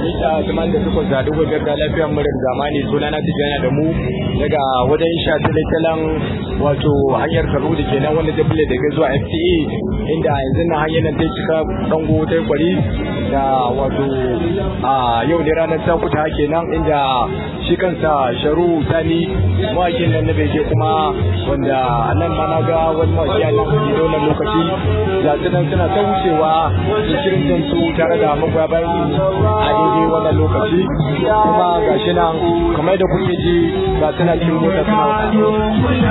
mita zaman da suka zaɗi wajen da lafiyar murar zamani suna na tijjana da mu daga wajen sha talatalan wato hanyar karo da ke nan wanda ta bule daga zuwa fta inda yanzu na hanyar nan ta cika dango ta kwari da wato a yau ne ranar takuta kenan inda shi kansa sharu sani mawakin nan na bege kuma wanda nan ma na ga wani mawaki a nan da wannan lokaci ga su nan suna ta wucewa da shirin su tare da magoya bayan a daidai wannan lokaci kuma ga shi nan kamar da kuke ji ga suna cikin mota suna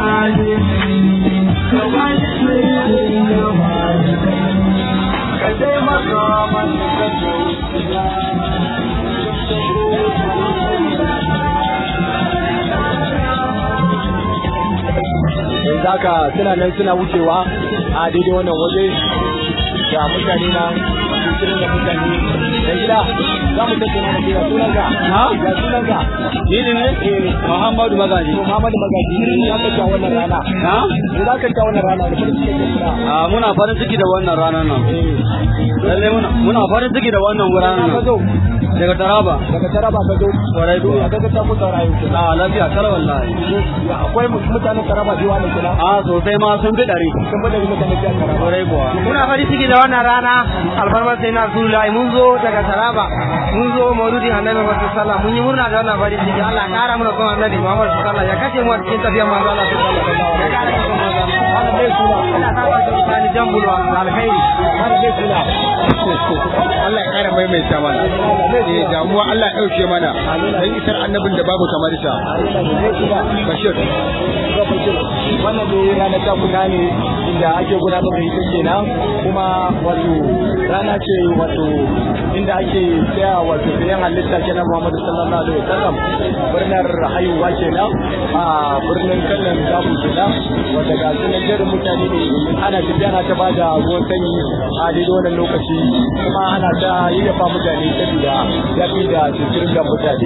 yanzu haka suna nan suna wucewa a daidai wannan waje da mutane na cikin da mutane da gida za mu tattauna da gida sunanka ha ga sunanka Ni ne ne Muhammadu Magaji. to Muhammadu Magaji ne ya kace wannan rana Na? ne za ka ta wannan rana da farin ciki da Ah, muna farin ciki da wannan ranar nan. Lalle muna muna farin ciki da wannan ranar ka nan. zo Daga Taraba. daga Taraba ka zo Kwarai kuwa. ya kaga ta kusa rayu Ah, lafiya kar wallahi. ya akwai mutanen Taraba biyu ne kina Ah, sosai ma sun fi ɗari. sun bada mutanen Taraba Kwarai kuwa. muna farin ciki da wannan rana alfarmar sai na Rasulullahi mun zo daga Taraba mun zo mauludin annabi Muhammad sallallahu mun yi murna da wannan farin ciki Allah ya kara mana son annabi Muhammad sallallahu ya kace mu a cikin tafiyar manzo Allah sallallahu alaihi wasallam ya kara mana son manzo Allah wannan dai suna Allah ta ba da sani jambulwa alkhairi wannan dai suna Allah ya ƙara maimaita mana. Eh damuwa Allah ya ɗauke mana. Dan isar annabin da babu kamar sa. Bashir. wannan dai ranar ta guda ne inda ake gudanar da ita kenan kuma wato rana ce wato inda ake tsaya wato sayan halitta kenan Muhammadu sallallahu alaihi wasallam birnin haihuwa kenan a birnin kallon dabu kenan wanda ga sunan jerin mutane ne ana tafiya ana ta bada ruwan sanyi a daidai wannan lokaci kuma ana ta yayyafa mutane saboda yafi da cikin da mutane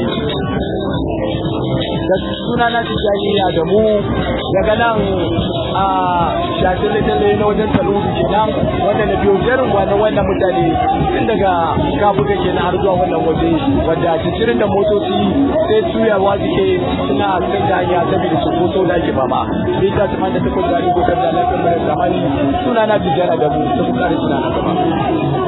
da suna na tijjani da mu daga nan a shafin littattafai na wajen taluru kenan wanda na biyo jerin na wannan mutane tun daga kabuga kenan har zuwa wannan waje wanda cincirin da motoci sai suyawa suke suna kan da hanya saboda su koso da ake fama bai ta tuma da takwas da ni gudar da lafiyar mara zamani suna na tijjani da mu sun kare suna na gaba